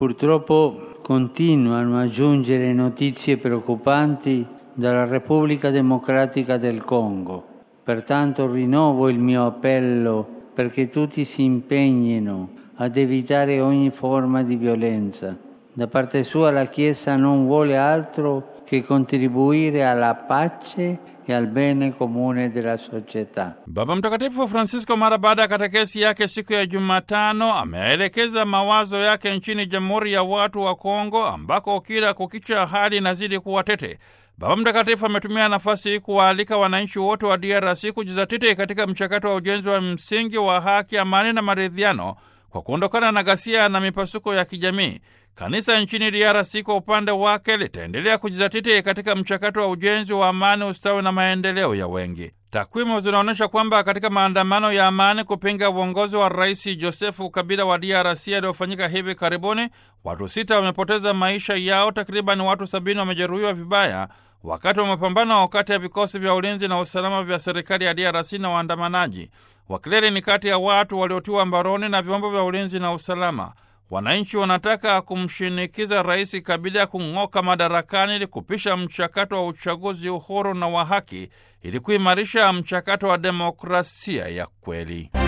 Purtroppo continuano a giungere notizie preoccupanti dalla Repubblica Democratica del Congo. Pertanto rinnovo il mio appello perché tutti si impegnino ad evitare ogni forma di violenza. Da parte sua la Chiesa non vuole altro che contribuire alla pace e al bene comune della società. Baba Mtakatifu Francisco mara baada ya katekesi yake siku ya Jumatano ameelekeza mawazo yake nchini Jamhuri ya Watu wa Kongo ambako kila kukicha hali inazidi kuwa tete. Baba Mtakatifu ametumia nafasi hii kuwaalika wananchi wote wa DRC kujizatiti katika mchakato wa ujenzi wa msingi wa haki, amani na maridhiano kwa kuondokana na ghasia na mipasuko ya kijamii. Kanisa nchini DRC kwa upande wake litaendelea kujizatiti katika mchakato wa ujenzi wa amani, ustawi na maendeleo ya wengi. Takwimu zinaonyesha kwamba katika maandamano ya amani kupinga uongozi wa Rais Josefu Kabila wa DRC yaliyofanyika hivi karibuni, watu sita wamepoteza maisha yao, takriban watu sabini wamejeruhiwa vibaya wakati wa mapambano kati ya vikosi vya ulinzi na usalama vya serikali ya DRC na waandamanaji. Wakileli ni kati ya watu waliotiwa mbaroni na vyombo vya ulinzi na usalama. Wananchi wanataka kumshinikiza Rais Kabila kung'oka madarakani ili kupisha mchakato wa uchaguzi uhuru na wa haki ili kuimarisha mchakato wa demokrasia ya kweli.